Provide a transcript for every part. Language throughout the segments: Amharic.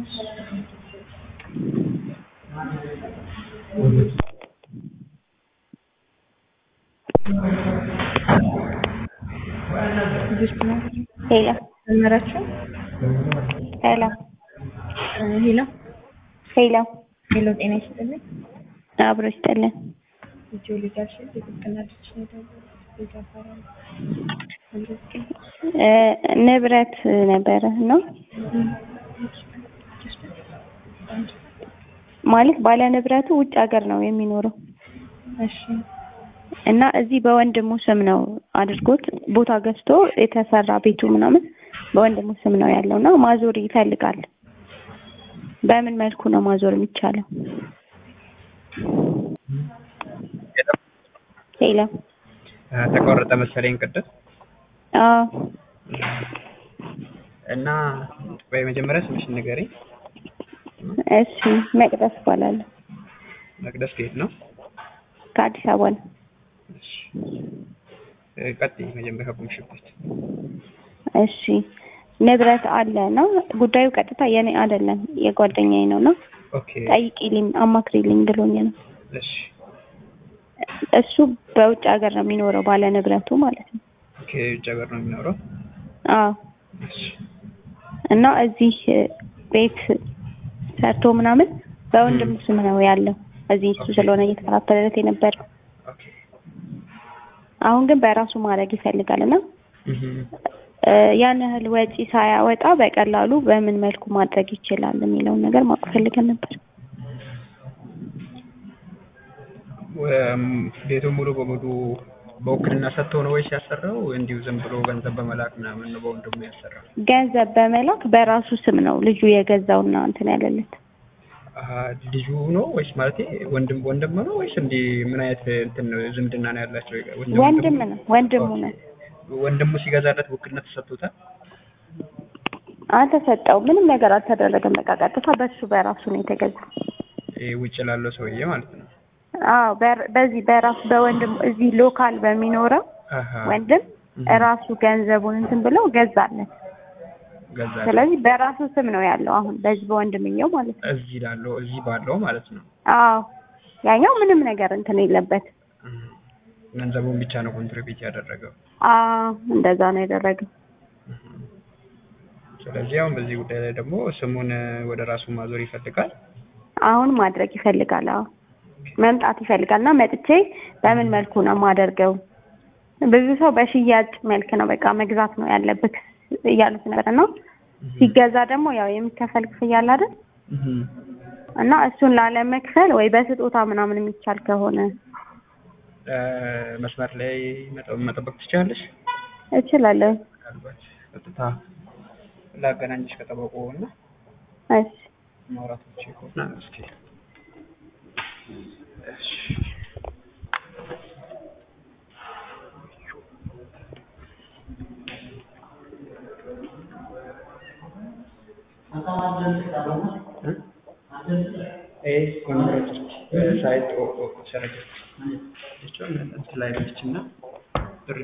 ሄሎ ጀመራችሁ? ሄሎ ሄሎ ሄሎ ሄሎ፣ ጤና ይስጥልኝ። አብሮ ይስጥልን። ልጅ ልጃሽ የጥብቅና ልጅ ልጅ አፈራል እ ንብረት ነበረ ነው ማለት ባለ ንብረቱ ውጭ ሀገር ነው የሚኖረው እሺ እና እዚህ በወንድሙ ስም ነው አድርጎት ቦታ ገዝቶ የተሰራ ቤቱ ምናምን በወንድሙ ስም ነው ያለው እና ማዞር ይፈልጋል። በምን መልኩ ነው ማዞር የሚቻለው? ሄሎ ተቆረጠ መሰለኝ ቅድም አዎ እና ወይ መጀመሪያ ስምሽን ንገሪኝ። እሺ መቅደስ እባላለሁ መቅደስ ከየት ነው? ከአዲስ አበባ ነው። እሺ እ ቀጥይ መጀመሪያ ከቆምሽበት። እሺ ንብረት አለ እና ጉዳዩ ቀጥታ የኔ አይደለም የጓደኛዬ ነው እና ኦኬ ጠይቂልኝ አማክሪልኝ ብሎኝ ነው። እሺ እሱ በውጭ ሀገር ነው የሚኖረው ባለ ንብረቱ ማለት ነው። ኦኬ ውጭ ሀገር ነው የሚኖረው። አዎ እሺ እና እዚህ ቤት ሰርቶ ምናምን በወንድሙ ስም ነው ያለው። እዚህ እሱ ስለሆነ እየተከታተለለት የነበረው ኦኬ አሁን ግን በራሱ ማድረግ ይፈልጋል እና እህ እ ያን ያህል ወጪ ሳያወጣ በቀላሉ በምን መልኩ ማድረግ ይችላል የሚለውን ነገር ማወቅ ፈልገን ነበር። ወም ቤቱን ሙሉ በሙሉ በውክልና ሰጥቶ ነው ወይስ ያሰራው? እንዲሁ ዝም ብሎ ገንዘብ በመላክ ምናምን ነው በወንድሙ ያሰራው? ገንዘብ በመላክ በራሱ ስም ነው ልጁ የገዛውና እንትን ያለለት። አሀ ልጁ ነው ወይስ ማለቴ ወንድም ወንድም ነው ወይስ እንዲህ ምን አይነት እንትን ነው ዝምድና ነው ያላቸው? ወንድም ነው ወንድሙ ነው። ወንድሙ ሲገዛለት ውክልና ተሰጥቶታል? አልተሰጠው ምንም ነገር አልተደረገም። በቃ ቀጥታ በሱ በራሱ ነው የተገዛው። ይሄ ውጭ ላለው ሰውዬ ማለት ነው። አዎ በር- በዚህ በራሱ በወንድሙ እዚህ ሎካል በሚኖረው አሀ ወንድም እራሱ ገንዘቡን እንትን ብለው ገዛለት። ገዛ ስለዚህ በራሱ ስም ነው ያለው አሁን በዚህ በወንድምየው ማለት ነው። እዚህ ላለው እዚህ ባለው ማለት ነው። አዎ ያኛው ምንም ነገር እንትን የለበት። እህ ገንዘቡን ብቻ ነው ኮንትሪቢዩት ያደረገው። አዎ እንደዛ ነው ያደረገው። ስለዚህ አሁን በዚህ ጉዳይ ላይ ደግሞ ስሙን ወደ ራሱ ማዞር ይፈልጋል። አሁን ማድረግ ይፈልጋል። አዎ መምጣት ይፈልጋል እና መጥቼ በምን መልኩ ነው የማደርገው? ብዙ ሰው በሽያጭ መልክ ነው በቃ መግዛት ነው ያለብህ እያሉት ነበር እና ሲገዛ ደግሞ ያው የሚከፈል ክፍያ አለ አይደል? እህ እና እሱን ላለመክፈል ወይ በስጦታ ምናምን የሚቻል ከሆነ እ መስመር ላይ መጠ- መጠበቅ ትችላለሽ? እችላለሁ። ምናልባት ቀጥታ ላገናኝሽ ከጠበቁ እና እሺ ማውራት ብቻ ከሆነ እስኪ እሺ Eh, con eh, site o, o sarete. Jechuun inti laayif jechinna birri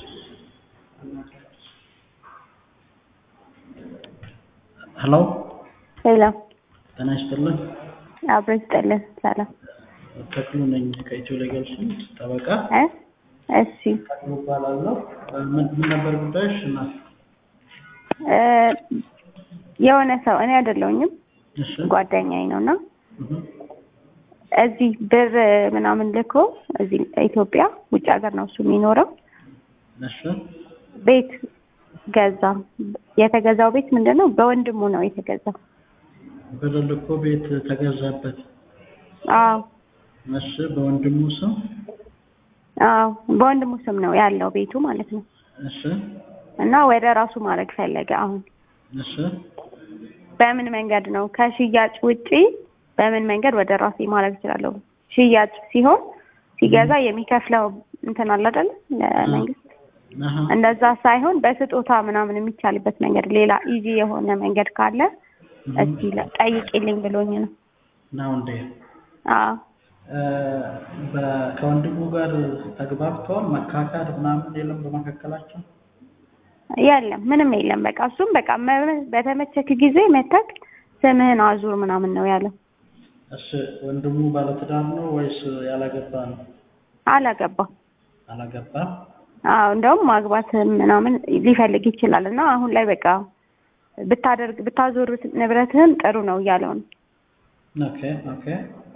ሄሎ ሌላ ጤና ይስጥልን። አብሮ ይስጥልን። ሰላም ተክሉ ነኝ ከኢትዮ ሌጋል ፊልድ ጠበቃ እ እሺ ተክሉ እባላለሁ። ምን ምን ነበር ጉዳዮች? እና እ የሆነ ሰው እኔ አይደለሁኝም እሺ ጓደኛዬ ነው እና እህ እዚህ ብር ምናምን ልኮ እዚህ ኢትዮጵያ ውጭ ሀገር ነው እሱ የሚኖረው እሺ ቤት ገዛ። የተገዛው ቤት ምንድን ነው? በወንድሙ ነው የተገዛው። ብር ልኮ ቤት ተገዛበት። አዎ እሺ በወንድሙ ስም አዎ በወንድሙ ስም ነው ያለው ቤቱ ማለት ነው። እሺ እና ወደ ራሱ ማድረግ ፈለገ። አሁን እሺ በምን መንገድ ነው ከሽያጭ ውጪ በምን መንገድ ወደ ራሴ ማድረግ እችላለሁ? ሽያጭ ሲሆን ሲገዛ የሚከፍለው እንትን አለ አይደል ለመንግስት አሀ እንደዛ ሳይሆን በስጦታ ምናምን የሚቻልበት መንገድ ሌላ ኢዚ የሆነ መንገድ ካለ እስኪ ለ- ጠይቂልኝ ብሎኝ ነው። ነው እንዴ? አዎ እ በ- ከወንድሙ ጋር ተግባብተዋል? መካካድ ምናምን የለም በመካከላቸው? የለም ምንም የለም። በቃ እሱም በቃ መ- በተመቸክ ጊዜ መተክ ስምህን አዙር ምናምን ነው ያለው። እሺ ወንድሙ ባለትዳር ነው ወይስ ያላገባ ነው? አላገባም። አላገባ። አዎ እንደውም ማግባት ምናምን ሊፈልግ ይችላል እና አሁን ላይ በቃ ብታደርግ ብታዞር ንብረትህን ጥሩ ነው እያለው ነው። ኦኬ ኦኬ።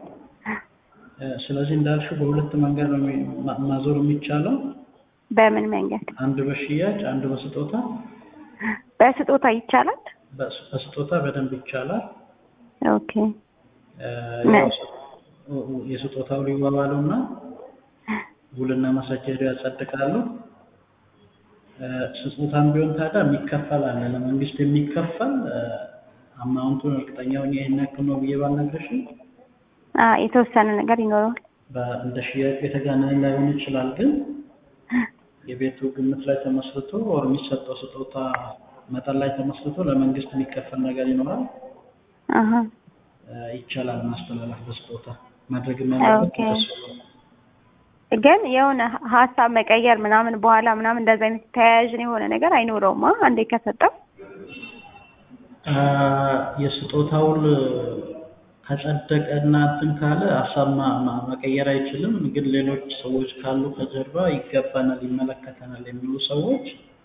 እ፣ ስለዚህ እንዳልሽው በሁለት መንገድ ነው የሚ- ማ- ማዞር የሚቻለው። በምን መንገድ? አንድ በሽያጭ አንድ በስጦታ። በስጦታ ይቻላል። በስ- በስጦታ በደንብ ይቻላል። ኦኬ እ፣ ምን? ያው ስ- ው- ው- የስጦታው ሊዋዋሉ እና ውልና ማስረጃ ሄደው ያጸድቃሉ። እ፣ ስጦታም ቢሆን ታዲያ የሚከፈል አለ ለመንግስት የሚከፈል እ፣ አማውንቱን እርግጠኛ ሆኜ ይሄን ያክል ነው ብዬ ባልነግርሽም አ የተወሰነ ነገር ይኖረዋል። በ- እንደ ሽያጩ የተጋነነ ላይሆን ይችላል፣ ግን የቤቱ ግምት ላይ ተመስርቶ ወር የሚሰጠው ስጦታ መጠን ላይ ተመስርቶ ለመንግስት የሚከፈል ነገር ይኖራል። አሀ እ፣ ይቻላል ማስተላለፍ በስጦታ ማድረግ ያለበት ኦኬ። እሱ ነው። ግን የሆነ ሀሳብ መቀየር ምናምን በኋላ ምናምን እንደዚህ አይነት ተያያዥ የሆነ ነገር አይኖረውም። አ አንዴ ከሰጠው አ፣ የስጦታውን ከጸደቀ እና እንትን ካለ ሀሳብ ማ- ማ- መቀየር አይችልም። ግን ሌሎች ሰዎች ካሉ ከጀርባ ይገባናል፣ ይመለከተናል የሚሉ ሰዎች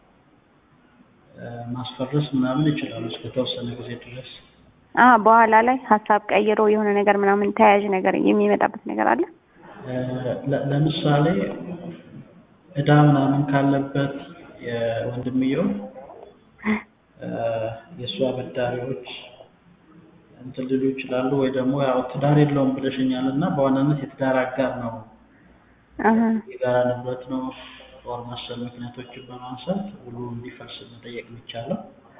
እ፣ ማስፈረስ ምናምን ይችላሉ እስከተወሰነ ጊዜ ድረስ። አ በኋላ ላይ ሀሳብ ቀይሮ የሆነ ነገር ምናምን ተያያዥ ነገር የሚመጣበት ነገር አለ። እ፣ ለ- ለምሳሌ እዳ ምናምን ካለበት የወንድምየው እ፣ የእሱ አበዳሪዎች እንትን ሊሉ ይችላሉ። ወይ ደግሞ ያው ትዳር የለውም ብለሽኛል እና በዋናነት የትዳር አጋር ነው አሀ የጋራ ንብረት ነው ጦር መሰል ምክንያቶችን በማንሳት ውሉ እንዲፈርስ መጠየቅ የሚቻለው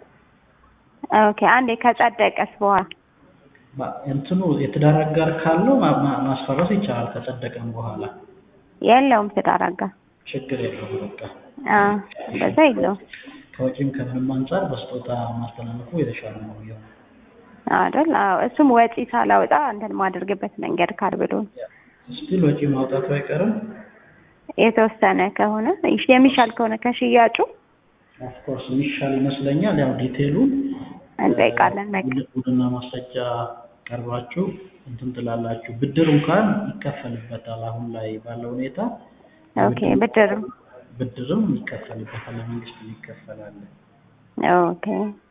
ኦኬ አንዴ ከጸደቀስ በኋላ ባ- እንትኑ የትዳር አጋር ካለው ማ- ማ- ማስፈረስ ይቻላል። ከጸደቀም በኋላ የለውም ትዳር አጋር ችግር የለውም። በቃ አ እንደዛ የለውም ከወጪም ከምንም አንጻር በስጦታ ማስተላለፉ የተሻለ ነው የሚሆነው። አይደል? አዎ እሱም ወጪ ሳላወጣ እንትን ማደርግበት መንገድ ካል ብሎ ስቲል ወጪ ማውጣቱ አይቀርም። የተወሰነ ከሆነ የሚሻል ከሆነ ከሽያጩ ኦፍኮርስ የሚሻል ይመስለኛል። ያው ዲቴሉ እንጠይቃለን። በቃ ውልና ማስረጃ ቀርባችሁ እንትን ትላላችሁ። ብድር እንኳን ይከፈልበታል። አሁን ላይ ባለው ሁኔታ ኦኬ ብድርም ብድርም ይከፈልበታል። ለመንግስት ይከፈላል። ኦኬ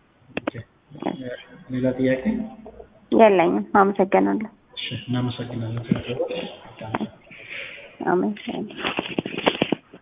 ሌላ ጥያቄ? የለኝም። አመሰግናለሁ። እሺ፣ እናመሰግናለን። አመሰግናለሁ።